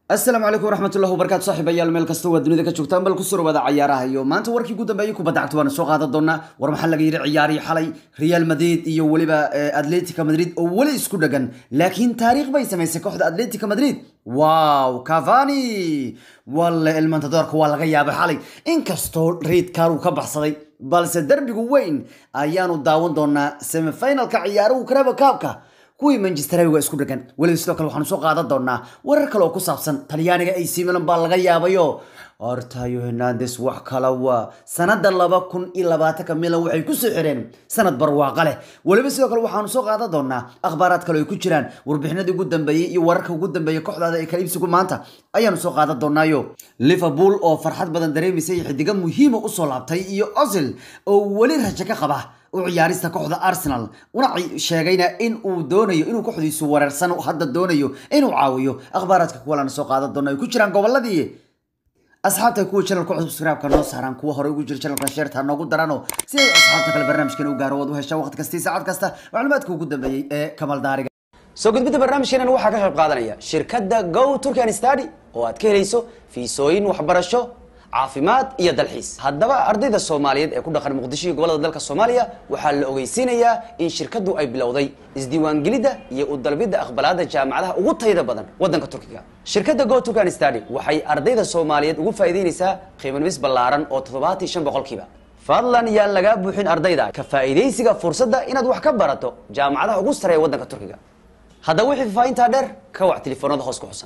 asalaamu calaykum waraxmatullahi wabarakatu saaxiibayaal meel kasta waa dunida ka joogtaan bal kusoo dhawaada cayaaraha iyo maanta warkii ugu dambeeyay kubadda cagta waana soo qaadan doonaa war maxaa laga yidhi ciyaarihii xalay real madrid iyo weliba atletica madrid oo weli isku dhagan laakiin taariikh bay samaysay kooxda atletica madrid wow cavani walle elmantadoorka waa laga yaabay xalay inkastoo reidkaar uu ka baxsaday balse derbigu weyn ayaanu daawan doonaa semifinalka ciyaaruhu karaba kaabka kuwii manchester waa isku dhagan weliba sidoo kale waxaanu soo qaadan doonaa warar kale oo ku saabsan talyaaniga ac milan baa laga yaabayo ortayo hernandes wax kala waa sanada laba kun iyo labaatanka milan waxay kusoo xireen sanad barwaaqa leh weliba sidoo kale waxaanu soo qaadan doonaa akhbaaraad kale ay ku jiraan warbixinadii ugu dambeeyey iyo wararka ugu dambeeyey kooxdaada ee kala iibsigu maanta ayaanu soo qaadan doonaayo liverpool oo farxad badan dareemaysa iyo xidigo muhiima usoo laabtay iyo osil oo weli rajo ka qaba u ciyaarista kooxda arsenal una sheegayna in uu doonayo inuu kooxdiisu wareersan hadda doonayo inuu caawiyo akhbaaraadka kuwalana soo qaadan doona ay ku jiraan goboladii asxaabta kuwa channelka subscribe-ka noo saaraan kuwa hore ugu jira channelka sheerta noogu darano si ay asxaabta kale barnaamijkan u gaaro waad u heshaa waqti kasta iyo saacad kasta macluumaadka ugu dambeeyey ee kamal daariga soo gudbidda barnaamijkeenan waxaa ka qayb qaadanaya shirkadda go turkan study oo aad ka helayso fiisooyin waxbarasho caafimaad iyo dalxiis haddaba ardayda soomaaliyeed ee ku dhaqan muqdisho iyo gobolada dalka soomaaliya waxaa la ogeysiinayaa in shirkaddu ay bilowday isdiiwaangelidda iyo u dalbidda aqbalaadda jaamacadaha ugu tayada badan waddanka turkiga shirkadda go turkan study waxay ardayda soomaaliyeed ugu faa'iideynaysaa qiimanumis ballaaran oo toddobaatan shan boqolkiiba fadlan yaan lagaa buuxin ardayda ka faa'iidaysiga fursadda inaad wax ka barato jaamacadaha ugu sareeya waddanka turkiga haddaba wixii faafahintaa dheer ka wac telefoonada hoos ku xusan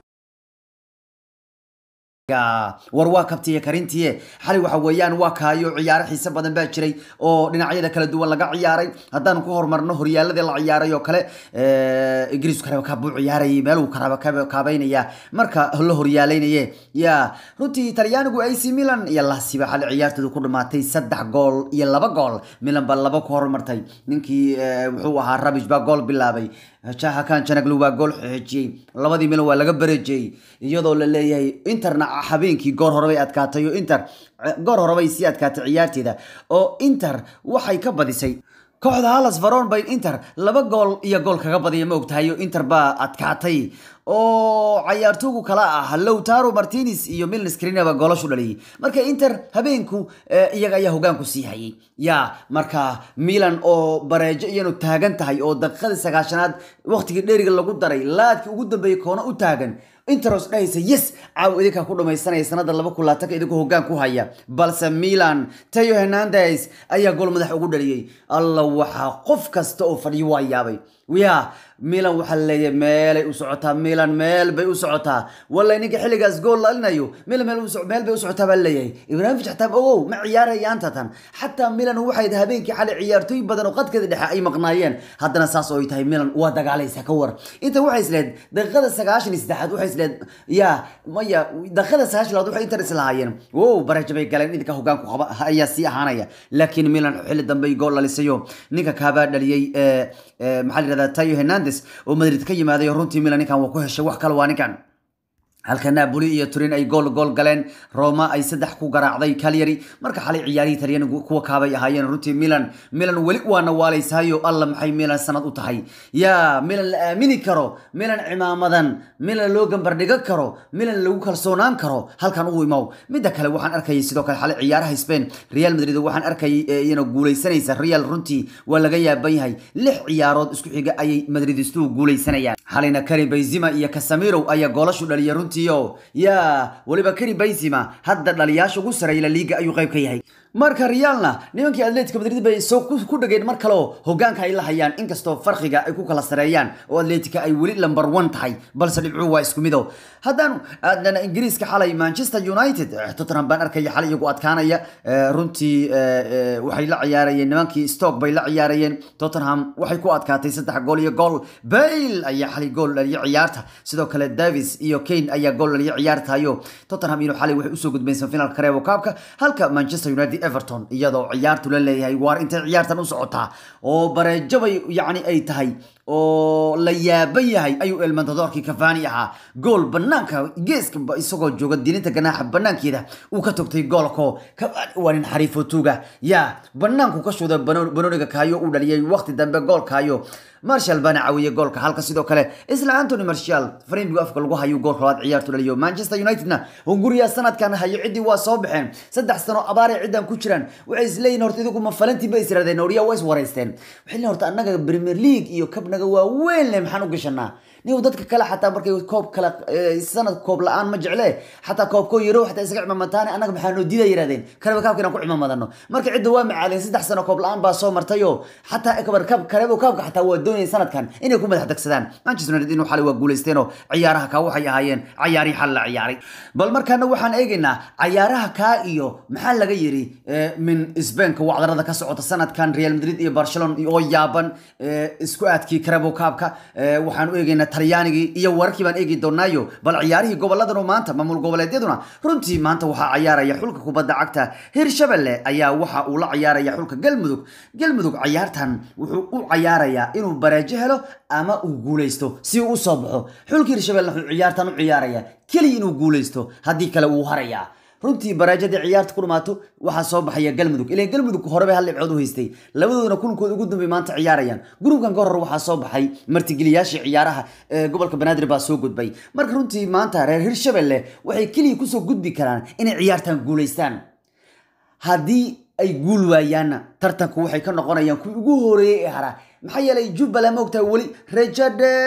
war waa kabtiye karintiye xalay waxa weeyaan waa kaayo ciyaaro xiise badan baa jiray oo dhinacyada kala duwan laga ciyaaray haddaanu ku horumarno horyaaladii la ciyaaray oo kale ingiriisku karabakaab buu ciyaarayay meeluu karabakaabeynaya marka la horyaalaynaye ya runtii talyaanigu ac milan iyo lasiba xalay ciyaartoodu ku dhamaatay saddex gool iyo laba gool milan baa laba ku horumartay ninkii muxuu ahaa rabish baa gool bilaabay jahakan janaglu waa gool xeejiyey labadii milan waa laga bareejiyey iyadoo la leeyahay interna habeenkii goor horebay adkaatay oo inter goor horebay sii adkaatay ciyaarteeda oo inter waxay ka badisay kooxda halas varon bay inter laba gool iyo gool kaga badiya ma ogtahay oo inter baa adkaatay oo cayaartoogu kala ah lowtaro martinez iyo miln screenaba goolashu dhaliyay marka inter habeenku iyaga ayaa hogaanku sii hayay ya marka milan oo bareejo iyanu taagan tahay oo daqiiqadii sagaashanaad waqtigii dheeriga lagu daray laadkii ugu dambeeyey koona u taagan interos dhahaysa yes caaw idinkaa ku dhamaysanaya sanada laba kun laatanka idinkoo hogaan ku haya balse milan tayo hernandes ayaa gool madax ugu dhaliyey alla waxaa qof kasta oo fadhiyo waa yaabay ya milan waxaa laleeyahay meelay u socotaa milan meel bay u socotaa walla ninka xilligaas gool lalinayo milan meel meel bay u socotaa baa laleeyahay ibrahimovic xataa ogow ma ciyaarayaanta tan xataa milan waxay habeenkii xalay ciyaartooy badan oo qadkeeda dhexe ay maqnaayeen haddana saas oo ay tahay milan waa dagaalaysa ka war inta waxay isleed daqiiqada sagaashan iyo saddexaad waxay isleed ya maya daqiiqada sagaashan labaad waxay inter islahaayeen wow baraja bay galeen idinka hogaanku qaba ayaa sii ahaanaya laakiin milan xilli dambe gool dhalisayo ninka kaabaa dhaliyey maxaa la yidhahdaa tayo hernandes oo madrid ka yimaaday runtii milan ninkan waa ku heshay wax kale waa ninkan halka napoli iyo turin ay gool gool galeen roma ay saddex ku garaacday calyary marka xalay ciyaarihii talyaanigu kuwa kaabay ahaayeen runtii milan milan weli waana waalaysaayo alla maxay milan sanad u tahay ya milan la aamini karo milan cimaamadan milan loo gambardhigan karo milan lagu kalsoonaan karo halkan u imow midda kale waxaan arkayay sidoo kale xalay ciyaaraha spain real madrid waxaan arkayay iyana guulaysanaysa real runtii waa laga yaaban yahay lix ciyaarood isku xiga ayay madridistuhu guulaysanayaan xalayna karim benzema iyo casamiro ayaa goolashu dhaliya runtii ya weliba kari benzema hadda dhaliyaasha ugu sareeya la liiga ayuu qayb ka yahay marka realna nimankii atletico madrid bay soo ku dhageen mar kaleo hogaanka ay la hayaan inkastoo farqiga ay ku kala sareeyaan oo atletica ay weli number one tahay balse dhibcuhu waa isku mido haddaan aadana ingiriiska xalay manchester united tottenham baan arkaya xalay iyagu adkaanaya runtii waxay la ciyaarayeen nimankii stoke bay la ciyaarayeen tottenham waxay ku adkaatay saddex gool iyo gool bale ayaa xalay gool dhaliya ciyaarta sidoo kale davis iyo kane ayaa gool dhaliya ciyaartayo tottenham ino xalay waxay usoo gudbeen semifinalka kareebo kaabka halka manchester united everton iyadoo ciyaartu la leeyahay waar intay ciyaartan u socotaa oo bareejo bay yacni ay tahay oo la yaaban yahay ayuu elmantadoorkii kafani ahaa gool banaanka geeska isagoo jooga dilinta ganaaxa banaankeeda uu ka togtay goolko kafani waa nin xariifo tuuga ya banaanku ka shuda banooniga kaayo uu dhaliyay waqti dambe goolkaayo marshal baana caawiyey goolka halka sidoo kale isla antony marshal frambigu afka lagu hayo goolka labaad ciyaartu dhaliyo manchester unitedna hunguriya sanadkan hayo ciddii waa soo baxeen saddex sano abaaray ciddan ku jiraan waxay isleeyihin horta idigu ma falantii ba isradeen oriya waa is wareysteen waxay leeyihin horta annaga premier league iyo kabnaga waa weyn leh maxaan u gashanaa niw dadka kale xataa markay koob kale sanad koob la-aan ma jecle xataa koobkoo yaro xataa isaga cimamataane annaga maxaa noo diida yirahdeen kareba kaabka inaan ku cimamadano marka cidda waa macaalin saddex sano koob la-aan baa soo martayo xataa ekabar kab karebo kaabka xataa waa doonayeen sanadkan inay ku madax degsadaan manchester united inuu xalay waa guuleysteenoo ciyaaraha kaa waxay ahaayeen cayaarihii xal la ciyaaray bal markaana waxaan eegaynaa cayaaraha kaa iyo maxaa laga yiri min sbainka wacdarada ka socota sanadkan real madrid iyo barcelona oo yaaban isku aadkii karebo kaabka waxaan u eegaynaa talyaanigii iyo wararkii baan eegi doonaayo bal ciyaarihii goboladanu maanta maamul goboleedyaduna runtii maanta waxaa ciyaaraya xulka kubadda cagta hirshabelle ayaa waxa uu la ciyaaraya xulka galmudug galmudug ciyaartan wuxuu u ciyaarayaa inuu bareejo helo ama uu guuleysto si uu usoo baxo xulka hirshabelle wuxuu ciyaartan u ciyaaraya keliya inuu guuleysto haddii kale wuu harayaa runtii baraajadii ciyaarta ku dhumaato waxaa soo baxaya galmudug ilan galmudug horeba hal dhibcood u haystay labadooduna kulankooda ugu dambey maanta ciyaarayaan gruubkan ka hor waxaa soo baxay martigeliyaashii ciyaaraha ee gobolka banaadir baa soo gudbay marka runtii maanta reer hirshabelle waxay keliya kusoo gudbi karaan inay ciyaartan guulaystaan haddii ay guul waayaanna tartanku waxay ka noqonayaan kuwii ugu horeeyey ee hara maxaa yeelay jubbaland ma ogtahay weli rejo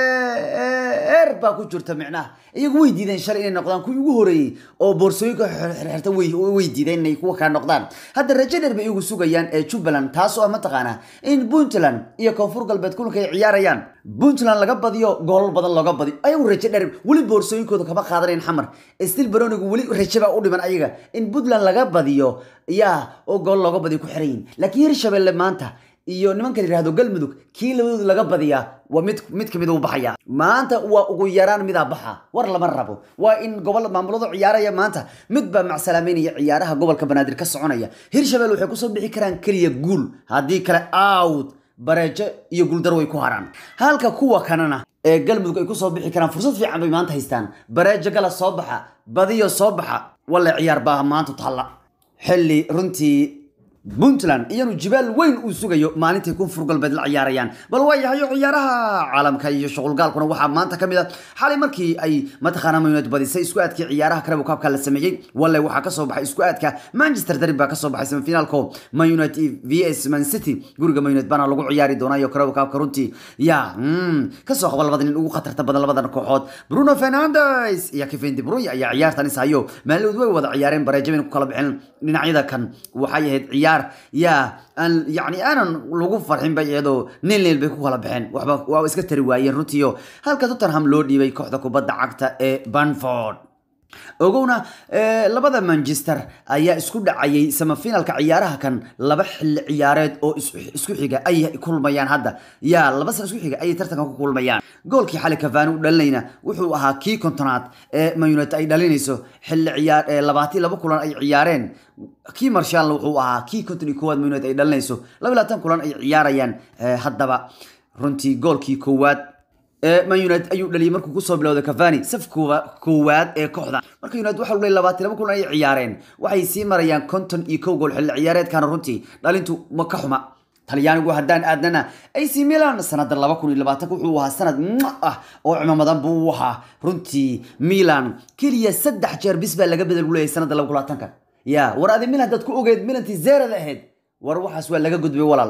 dheer baa ku jirta micnaha iyagu way diideen shalay inay noqdaan kuwii ugu horeeyey oo boorsooyinka xirxirta way diideen inay kuwa kaa noqdaan hadda rejo dheer bay iyagu sugayaan ee jubbaland taasoo ah mataqaanaa in puntland iyo koonfur galbeed kulanka ay ciyaarayaan puntland laga badiyo goolal badan looga badiyo ayagu rejo dheer weli boorsooyinkooda kama qaadanayn xamar stil baronigu weli rejo baa u dhiman ayaga in puntland laga badiyo yaa oo gool looga badiyo ku xiran yihin laakiin hirshabelle maanta iyo nimanka la yihahdo galmudug kii labadooda laga badiyaa waa mid mid kamid uu baxaya maanta waa ugu yaraan midaa baxa war lama rabo waa in gobol maamuladu ciyaaraya maanta mid baa macsalaameynaya ciyaaraha gobolka banaadir ka soconaya hirshabelle waxay kusoo bixi karaan keliya guul haddii kale out bareejo iyo guuldar way ku haraan halka kuwa kanana ee galmudug ay kusoo bixi karaan fursad fiican bay maanta haystaan bareejo gala soo baxa badiyo soo baxa walla ciyaar baa maanta taalla xilli runtii puntland iyanu jibaal weyn uu sugayo maalintay koonfur galbeed la ciyaarayaan bal waa yahayo ciyaaraha caalamka iyo shuqulgaalkuna waxaa maanta kamid a xalay markii ay mataqaana mayunad badisay isku aadkii ciyaaraha karabo kaabka la sameeyey walle waxaa kasoo baxay isku aadka manchester derby baa kasoo baxay semifinaalko mayunad v s man city guriga mayunad baana lagu ciyaari doonayo karabo kaabka runtii ya kasoo qaba labada nin ugu khatarta badan labadan kooxood bruno fernandes iyo kevin de bruyne ayaa ciyaartan is hayo maalidood way wada ciyaareen bareejabayna ku kala bixin dhinacyada kan waxay ahayd ciyaar yaa aan yani aanan lagu farxin bay iyadoo nin leel bay ku kala baxeen waxba waa iska tari waayeen runtiio halka tottenham loo dhiibay kooxda kubadda cagta ee banford ogowna labada manchester ayaa isku dhacayay samafinalka ciyaaraha kan laba xilli ciyaareed oo isku xiga ay kulmayaan hadda yaa laba san isku xiga ayay tartanka ku kulmayaan goolkii xali kavani u dhalinayna wuxuu ahaa kii kontonaad ee mayunet ay dhalinayso xilli ciyaar labaatan laba kulan ay ciyaareen kii marshaalna wuxuu ahaa kii konton iyo koowaad mayunet ay dhalinayso laba labaatan kulan ay ciyaarayaan haddaba runtii goolkii koowaad man united ayuu dhaliyay markuu kusoo bilowday cavani safkooda koowaad ee kooxda marka united waxa dhalay labaatan laba kulan ay ciyaareen waxay sii marayaan konton iyo kow gool xilli ciyaareedkana runtii dhalintu ma ka xuma talyaanigu haddaan aadnana ac milan sanada laba kun iyo labaatanka wuxuu ahaa sanad ah oo cimamadan buu u ahaa runtii milan keliya saddex jeer bis baa laga bedel leeyahay sanada laba kun labaatanka ya war adi milan haddaad ku ogeed milantii zeerada ahayd war waxaas waa laga gudbay walaal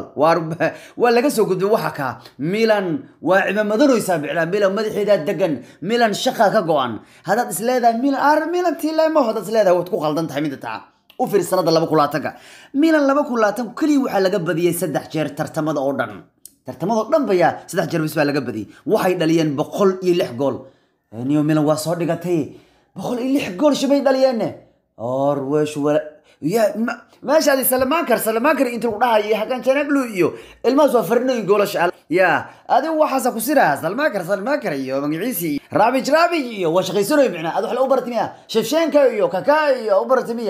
waa laga soo gudbay waxa kaa milan waa cimamadanoysaa biclaa milan madaxeedaa degan milan shaqa ka go-an haddaad isleedahay milan ar milan tilemo haddaad isleedahay waad ku qaldan tahay mida taa u fiir sanada laba kun labaatanka milan laba kun labaatanku keliya waxaa laga badiyey saddex jeer tartamada oo dhan tartamada oo dhan bayaa saddex jeer bis baa laga badiyey waxay dhaliyeen boqol iyo lix gool niyo milan waa soo dhigatay boqol iyo lix gool shabay dhaliyeenne or wesh ya meeshaadi salamankar salamankar inta lagu dhahayo hakan janaglu iyo ilmahaas waa farnooyin goolasha ya adigu waxaasa ku siraa salmankar salmankar iyo magaciisi iyo raabij raabij iyo waa shaqaysanoy micnaa ad wax la u baratimiya shefshenka iyo kaka iyo u baratimiya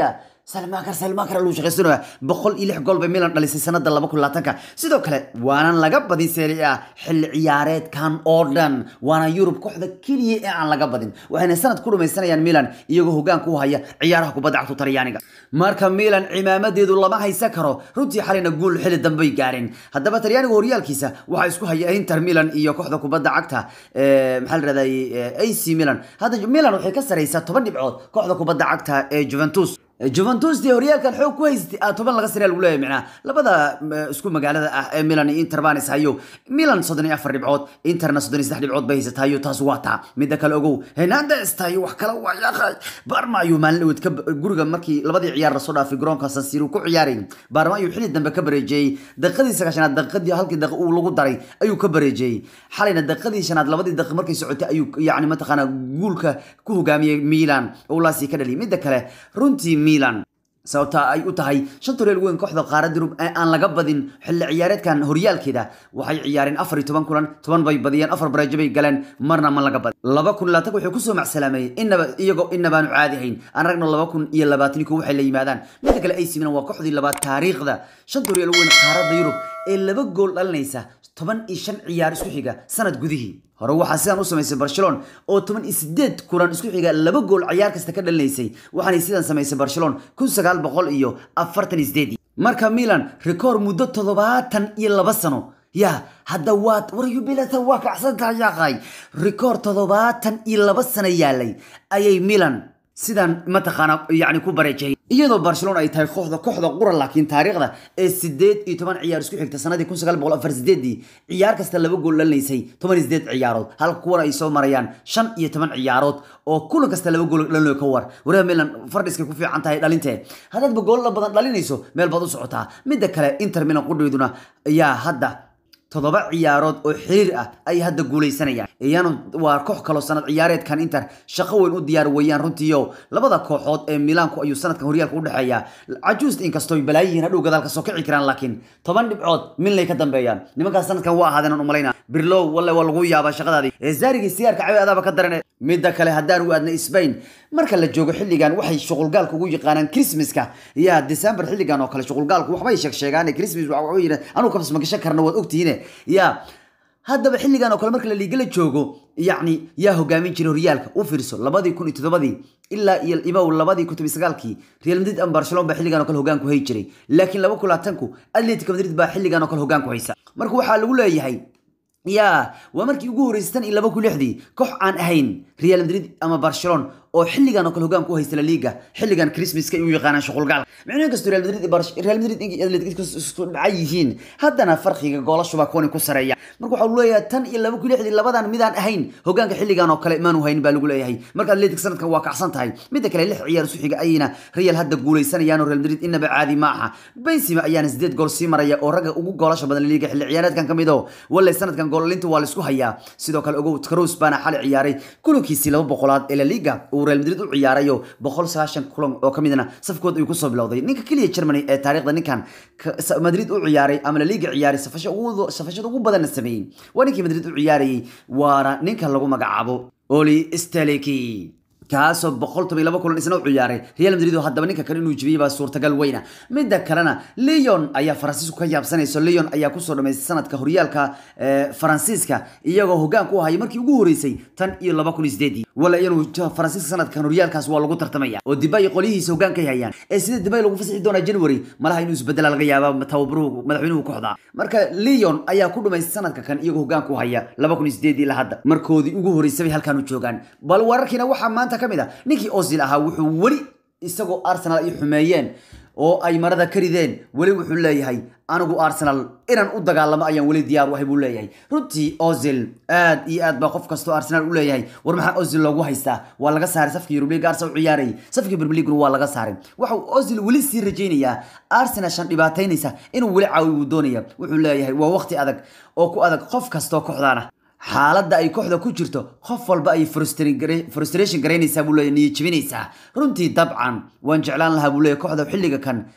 salmakar salmakar lagu shaqaysanaya boqol iyo lix gool bay milan dhalisay sanada laba kun labaatanka sidoo kale waanan laga badin serie a xilli ciyaareedkan oo dhan waana yurub kooxda keliya ee aan laga badin waxayna sanad ku dhamaysanayaan milan iyagoo hogaanka u haya ciyaaraha kubadda cagta talyaaniga marka milan cimaamadeedu lama haysan karo runtii xalina guul xilli dambey gaareen haddaba talyaaniga horyaalkiisa waxaa isku haya inter milan iyo kooxda kubadda cagta maxaa la rahday ac milan hadda milan waxay ka saraysaa toban dhibcood kooxda kubadda cagta ee juventus juventus dee horyaalkan xoog ku haystay toban laga sare lagu leeyahay macnaha labada isku magaalada ah ee milan iyo inter baan is hayo milan soddon iyo afar dhibcood interna soddon iyo saddex dhibcood bay haysatayo taas waa taa midda kale ogow hernandes tayo wax kale waa yaqay barma ayuu maalin dhaweed ka guriga markii labadii ciyaar lasoo dhaafay garoonka san siro ku ciyaaray barma ayuu xilli dambe ka bareejeeyey daqiiqadii sagaashanaad daqiiqadii halkii daqiiq uu lagu daray ayuu ka bareejeeyey xalayna daqiiqadii shanaad labadii daqiiq markay socotay ayuu yacni mataqaana guulka ku hogaamiyey milan oo laasii ka dhaliyay midda kale runtii milan sababta ay u tahay shanta horyaal weyn kooxda qaaradda yurub ee aan laga badin xilli ciyaareedkan horyaalkeeda waxay ciyaareen afar iyo toban kulan toban bay badiyeen afar bareejo bay galeen marna ma laga badin laba kun labaatan wuxuu kusoo macsalaameeyey inaba iyagoo inabaanu caadi hayn aan ragno laba kun iyo labaatan ko waxay la yimaadaan midda kale ac milan waa kooxdii labaad taariikhda shanta horyaal weyn qaaradda yurub ee laba gool dhalinaysa toban iyo shan ciyaar isku xiga sanad gudihii hore waxaa sidan u samaysay barcelona oo toban iyo sideed kulan isku xiga laba gool ciyaar kasta ka dhalinaysay waxaanay sidan samaysay barcelona kun sagaal boqol iyo afartan iyo sideedii marka milan rikoor muddo toddobaatan iyo laba sano ya hadda waad waryubilata waa kacsantaha yaaqay rikoor toddobaatan iyo laba sano yaalay ayay milan sidan mataqaana yani ku bareejay iyadoo barcelona ay tahay kooxda kooxda qura laakiin taariikhda ee sideed iyo toban ciyaar isku xigta sanadii kun sagaal boqol afar sideedii ciyaar kasta laba gool dhalinaysay toban iyo sideed ciyaarood halka kuwana ay soo marayaan shan iyo toban ciyaarood oo kulan kasta laba gool dhalinayo ka war waraha milan fardhiskay ku fiican tahay dhalintee haddaadba goolla badan dhalinayso meel baad u socotaa midda kale inter milan qudheyduna ayaa hadda toddoba ciyaarood oo xiriir ah ay hadda guuleysanayaan iyana waa koox kaloo sanad ciyaareedkan inter shaqo weyn u diyaar weeyaan runtiio labada kooxood ee milaanku ayuu sanadkan horyaalka udhexeeya cajuust inkastoo balaayihiin hadhow gadaal kasoo kici karaan laakiin toban dhibcood milnay ka dambeeyaan nimankaas sanadkan waa ahaadeen umalayna birlow walle waa lagu yaabaa shaqadaadii ee zaarigii sigaarka cawe adaaba ka darane midda kale haddaan u aadna spain marka la joogo xilligan waxay shuqulgaalka ugu yaqaanaan christmaska ya december xilligan oo kale shuqulgaalku waxbay sheeg sheegaan christmas waxa yidhi anugu kabs ma gashan karna waad ogtihiine ya haddaba xilligan oo kale marka la liiga la joogo yacni yaa hogaamin jiray horyaalka u fiirso labadii kun iyo toddobadii ilaa iyo ibow labadii kun toban sagaalkii real madrid ama barcelona baa xilligan oo kale hogaanku hay jiray laakiin laba kun labaatanku atletico madrid baa xilligan oo kale hogaanku haysa marka waxaa lagu leeyahay ya waa markii ugu horeysay tan iyo laba kun lixdii koox aan ahayn real madrid ama barcelona oo xilligan oo kale hogaanku haysta la liga xilligan christmaska u yaqaanaan shuqulgaal micnaha kastoo real madrid real madrid atletico isku dhacay yihiin haddana farqiga goolashuba kuwani ku sareeya marka waxaa lagu leeyahay tan iyo laba kun lixdii labadan midaan ahayn hogaanka xilligan oo kale maanu haynin baa lagu leeyahay marka atletic sanadkan waa kacsan tahay midda kale lix ciyaar isu xiga ayayna real hadda guuleysanayaan oo real madrid inaba caadi ma aha benzema ayaana sideed gool sii maraya oo ragga ugu goolasha badan liga xilli ciyaareedkan ka mid oo walle sanadkan goolinta waa laisku hayaa sidoo kale ogow cruz baana xali ciyaaray kulankiisii laba boqolaad ee la liga uu real madrid u ciyaarayo boqol sagaashan kulan oo ka midna safkood ayuu kusoo bilowday ninka keliya germany ee taariikhda ninkan madrid u ciyaaray ama la liga ciyaaray safashada ugu badanna sameeyey waa ninkii madrid u ciyaarayay waana ninka lagu magacaabo oli steliki kaasoo boqol toban iyo laba kulan isna u ciyaaray real madrid oo haddaba ninka kale inuu jibiyey baa suurtagal weyna midda kalena leon ayaa faransiisku ka yaabsanayso leon ayaa kusoo dhamaystay sanadka horyaalka faransiiska iyagoo hogaan ku hayay markii ugu horeysay tan iyo laba kun iyo sideedii wala inuu faransiiska sanadkan horyaalkaas waa lagu tartamaya oo dibay qolyihiisa hogaankay hayaan ee sida dibay lagu fasixi doonaa january malaha inuu isbedela laga yaaba tababaruhu madaxweynuhu kooxda marka leon ayaa ku dhumaystay sanadka kan iyagoo hogaan ku haya laba kun iyo sideedii ilaa hadda markoodii ugu horeysay bay halkan u joogaan bal wararkiina waxaa maanta ka mid a ninkii ozil ahaa wuxuu weli isagoo arsenal ay xumeeyeen oo ay marada ka rideen weli wuxuu leeyahay anigu arsenal inaan u dagaalamo ayaan weli diyaar u ahay buu leeyahay runtii ozil aad iyo aad baa qof kastoo arsenal u leeyahay war maxaa ozil loogu haystaa waa laga saaray safkii yurubliga arsenal u ciyaarayay safkii berbeliguna waa laga saaray waxau ozil weli sii rajaynayaa arsenal shan dhibaataynaysa inuu weli caawi uu doonaya wuxuu leeyahay waa waqti adag oo ku adag qof kastoo kooxdaana xaaladda ay kooxda ku jirto qof walba ay frustration garaynaysaa buu leeyahy niyo jebinaysaa runtii dabcan waan jeclaan lahaa buu leeyahy kooxda xilliga kan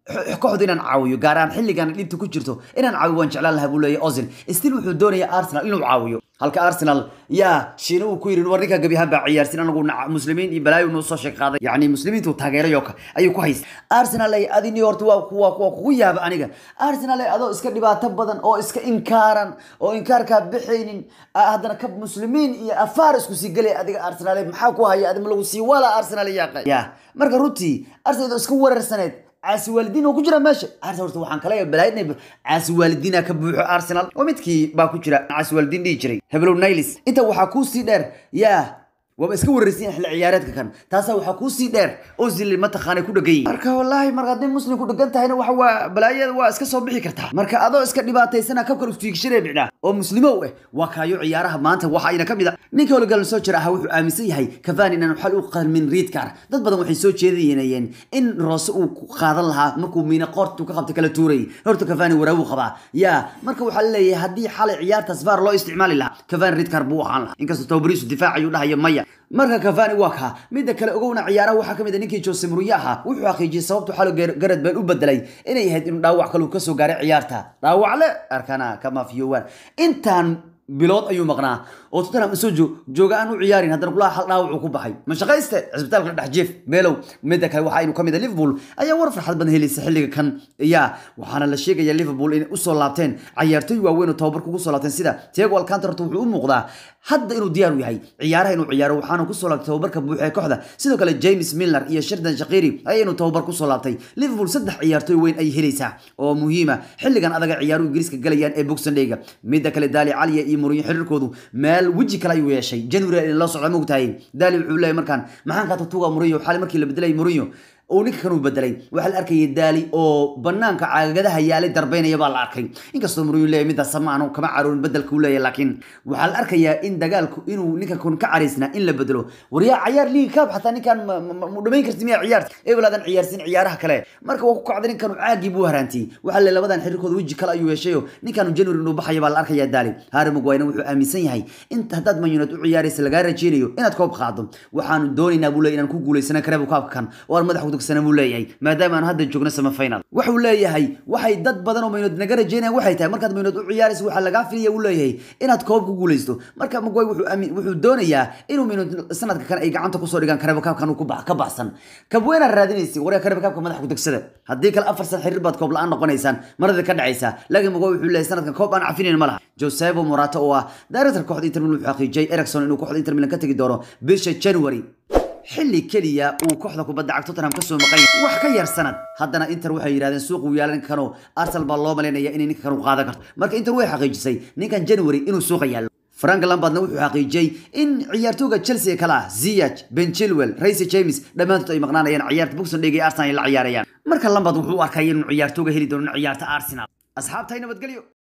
kooxdu inaan caawiyo gaar ahaan xilligan dhinta ku jirto inaan caawiyo waan jeclaan lahaa buu leeyahay ozil still wuxuu doonayaa arsenal inuu caawiyo halka arsenal yaa shiina uu ku yidhi war ninka gebi ahaan baa ciyaarsin anagu muslimiin iyo balaayo noo soo sheeg qaaday yacni muslimiintu taageerayo ayuu ku haysta arsenal ay adini horta waa kuwa kuwa kugu yaaba aniga arsenal ay adoo iska dhibaato badan oo iska inkaaran oo inkaarkaa bixaynin haddana ka muslimiin iyo afaar isku sii gelay adiga arsenal maxaa ku haya adima lagu sii wala arsenal yaaqay ya marka runtii arsenal iska weerarsaneed caasi waalidiin oo ku jira meesha arsenal horta waxaan kala balaaynay caasi waalidiina ka buuxo arsenal oo midkii baa ku jira caasi waalidiin dhihi jiray heblow nilis inta waxaa kuu sii dheer yaa waaba iska wararsiin xilli ciyaareedka kan taasaa waxaa kuu sii dheer ozil mataqaanay ku dhegan yihin marka wallaahi marka haddii muslim ku dhegan tahayna waxa waa balaayada waa iska soo bixi kartaa marka adoo iska dhibaataysana kabkan ustiigshiree bicdhaa oo muslimow eh waa kaayo ciyaaraha maanta waxa ayna ka mid a ninka holigalan soo jira ahaa wuxuu aaminsan yahay cavani inaan xal u qalmin riidkar dad badan waxay soo jeedinayeen in roose uu qaadan lahaa markuu miina qoortu ka qabtay kala tuurayay horta cavani waraabu qabaa yaa marka waxaa leeyahay haddii xalay ciyaartaas var loo isticmaali lahaa cavani riidkar buu ahaan lahaa inkastoo tobariisu difaac ayuu dhahayo maya marka cavani waa kaa midda kale ogowna ciyaaraha waxaa kamid a ninkii jose mourinho ahaa wuxuu xaqiijiyey sababtu xalo garad bale u bedelay inay ahayd inuu dhaawac kale kasoo gaaray ciyaarta dhaawacle arkana kama fiyowaan intaan bilood ayuu maqnaa oo tottenham isoo jooga aan u ciyaarin haddana kulaha hal dhaawac uu ku baxay ma shaqayste cisbitaalka dhex jeef meelow midda kale waxa aynu kamid a liverpool ayaa war farxad badan helaysa xilliga kan yaa waxaana la sheegaya liverpool inay usoo laabteen cayaartoy waaweyn oo tababarka ugu soo laabteen sida tiago alcantar horta wuxuu u muuqdaa hadda inuu diyaar u yahay ciyaaraha inuu ciyaaro waxaana kusoo laabtay tababarka buuxa ee kooxda sidoo kale james milner iyo sherdan shaqiri ayaa inuu tababar kusoo laabtay liverpool saddex ciyaartoy weyn ay helaysaa oo muhiima xilligan adaga ciyaaruhu ingiriiska galayaan ee boxandayga midda kale daali caliya iyo mourinho xiriirkoodu meel weji kale ayuu yeeshay january loo socda mogtahay daali wuxuu leeyahay markaan maxaan kaa tatuga mourinho xali markii la bedelay mourinho oo ninka kan uu bedelay waxaa la arkayay daali oo banaanka caagadaha yaalay darbeynaya baa la arkay inkastoo mourinho leeyahay midaas sama aanu kama caroorin bedelka uu leeyahay laakiin waxaa la arkayaa in dagaalku inuu ninka kun ka caraysnaa in la bedelo waryaa ciyaar liigi kaab xataa ninkan mu dhamayn karti miya ciyaarta ebelaadan ciyaarsin ciyaaraha kale marka waa ku kacday ninkan caagii buu haraantiyey waxaa le labadan xiriirkooda weji kale ayuu yeeshayo ninkan january inuu baxaya baa la arkayaa daali harry maguire wuxuu aaminsan yahay inta haddaad man united u ciyaaraysa lagaa rajeynayo inaad koob qaado waxaanu doonaynaa buu leeyahay inaan ku guulaysana kareebo kaabka kan oo aan madax kudagsana buu leeyahay maadaama aan hadda joogno sama final wuxuu leeyahay waxay dad badan oo maynood naga rajeynayaan waxay tahay markaad maynood u ciyaaraysa waxaa lagaa filaya uu leeyahay inaad koob ku guulaysto marka maguire wuxuu aamin wuxuu doonayaa inuu maynood sanadka kan ay gacanta kusoo dhigaan kareebo kaabkan uu ka baxsan kabweenaa raadinaysa waryaa kareebo kaabka madax kudagsada haddii kale afar san xiriir baad koob la-aan noqonaysaan marada ka dhacaysa laakiin maguire wuxuu leeyahay sanadkan koob aan cafinayn ma laha josebo morato oo ah director kooxda inter milan wuxuu xaqiijiyay ericson inuu kooxda inter milan ka tegi doono bisha january xilli keliya uu kooxda kubadda cagta Tottenham ka soo maqan wax ka yar sanad haddana Inter waxay yiraahdeen suuq uu yeelan karo Arsenal baa loo maleynaya inay ninka kan u qaadan karto marka Inter way xaqiijisay ninkan January inuu suuqa yaalo Frank Lampardna wuxuu xaqiijiyay in ciyaartooyga Chelsea kala ah Ziyech, Ben Chilwell, Reece James dhamaantood ay maqnaanayaan ciyaarta Boxing Day ee Arsenal la ciyaarayaan marka Lampard wuxuu u arkay inuu ciyaartooyga heli doono ciyaarta Arsenal asxaabtay nabadgelyo